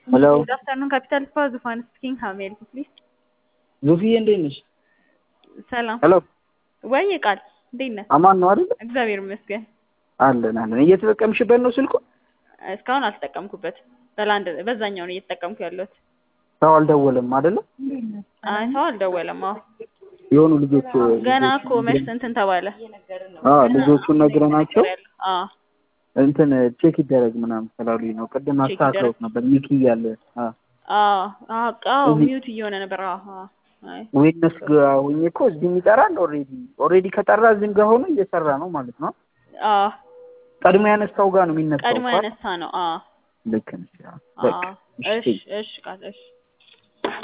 ሄሎ ጉድ አፍተርኑን ካፒታል ስፓ ዙፋን ስፒኪንግ ሀው ሜይ ሄልፕ ዩ ፕሊዝ? ዙፊዬ እንዴት ነሽ? ሰላም ሄሎ ወይ ቃል እንዴት ነህ? አማን ነው አይደል? እግዚአብሔር ይመስገን። አለን አለን። እየተጠቀምሽበት ነው ስልኩ? እስካሁን አልተጠቀምኩበት። በላንድ በዛኛው ነው እየተጠቀምኩ ያለሁት። ሰው አልደወለም አይደለ? አይ ሰው አልደወለም። አዎ የሆኑ ልጆች ገና እኮ መች እንትን ተባለ። አዎ ልጆቹን ነግረናቸው አዎ እንትን ቼክ ይደረግ ምናምን ስላሉኝ ነው። ቅድም ቼክ አስተካክለውት ነበር ሚኪ እያለ አዎ አዎ አዎ አዎ እዚህ- ሚውት እየሆነ ነበር። አዎ አዎ አይ ዊትነስ ጋር ሆኜ እኮ እዚህም ይጠራል። ኦልሬዲ ኦልሬዲ ከጠራ እዚህም ጋር ሆኖ እየሰራ ነው ማለት ነው። አዎ ቀድሞ ያነሳው ጋር ነው የሚነሳው። ቀድሞ እኮ። ያነሳ ነው። አዎ ልክ ነሽ። አዎ። በቃ አዎ እሺ እሺ እሺ ቃል እሺ